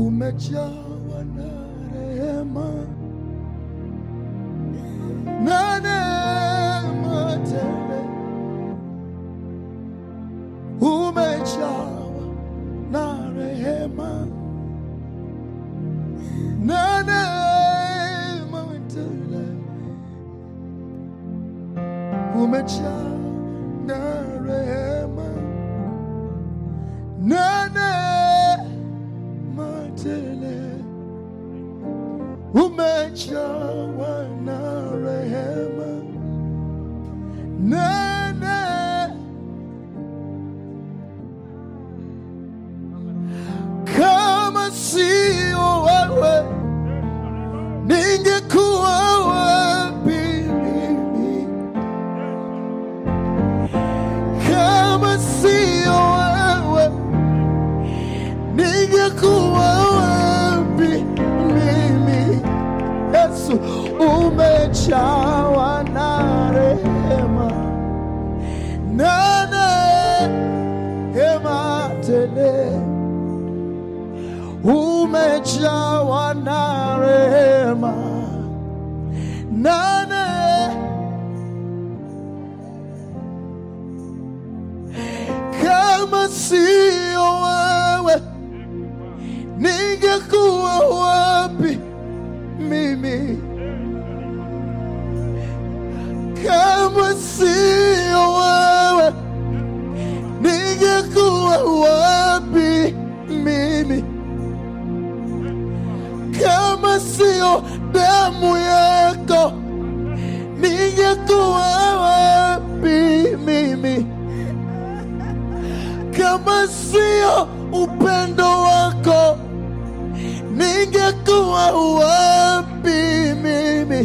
umejawa na rehema na neema tele, umejawa na rehema na neema tele, umejawa na rehema na neema tele, umejawa na rehema na neema kama sio wewe ningekuwa wapi mimi? Kama sio wewe ningekuwa wapi mimi? Yesu, umejawa na rehema na neema tele umejawa na rehema nane kama sio wewe ningekuwa wapi mimi kama sio wewe ningekuwa wapi mimi kama sio damu yako ningekuwa wapi mimi? Kama sio upendo wako ningekuwa wapi mimi?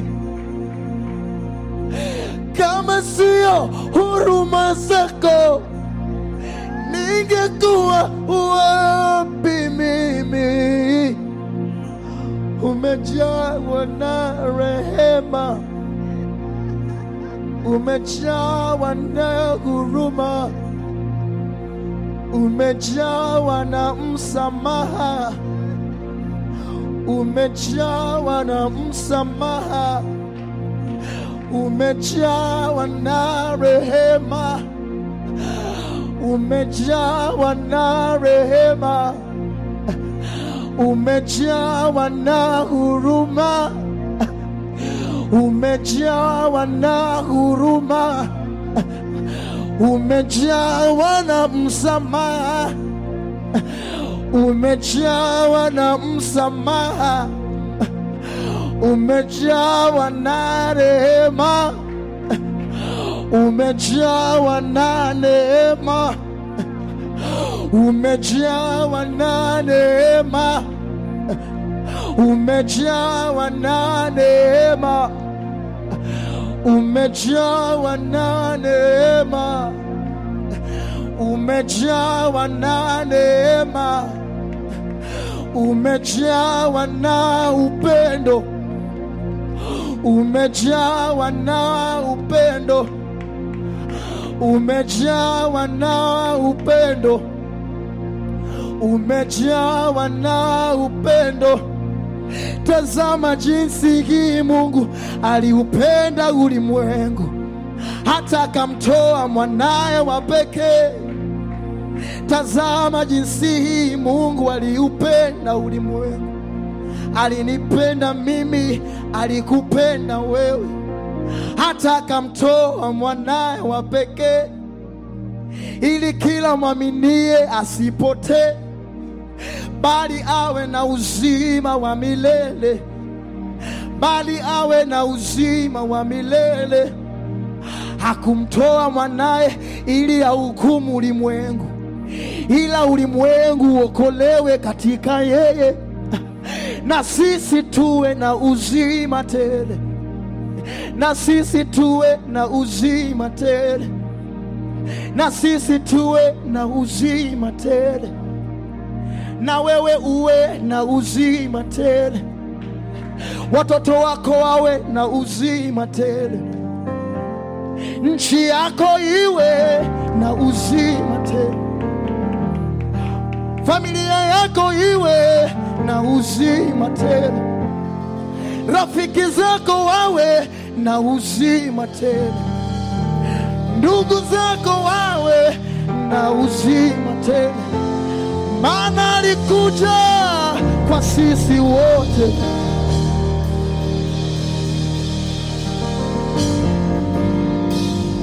Kama sio huruma zako ningekuwa wapi mimi? umejawa na rehema, umejawa na huruma, umejawa na msamaha, umejawa na msamaha, umejawa na rehema, umejawa na rehema umejawa na huruma, umejawa na huruma, umejawa na msamaha, umejawa na msamaha, umejawa na rehema, umejawa na neema umejawa na neema, umejawa na neema, umejawa na neema, umejawa na neema, umejawa na upendo, umejawa na upendo, umejawa na upendo umejawa na upendo. Tazama jinsi hii Mungu aliupenda ulimwengu hata akamtoa mwanaye wa pekee. Tazama jinsi hii Mungu aliupenda ulimwengu, alinipenda mimi, alikupenda wewe, hata akamtoa mwanaye wa pekee ili kila mwaminie asipotee bali awe na uzima wa milele, bali awe na uzima wa milele. Hakumtoa mwanaye ili ahukumu ulimwengu, ila ulimwengu uokolewe katika yeye, na sisi tuwe na uzima tele, na sisi tuwe na uzima tele, na sisi tuwe na uzima tele na wewe uwe na uzima tele, watoto wako wawe na uzima tele, nchi yako iwe na uzima tele, familia yako iwe na uzima tele, rafiki zako wawe na uzima tele, ndugu zako wawe na uzima tele, maana alikuja kwa sisi wote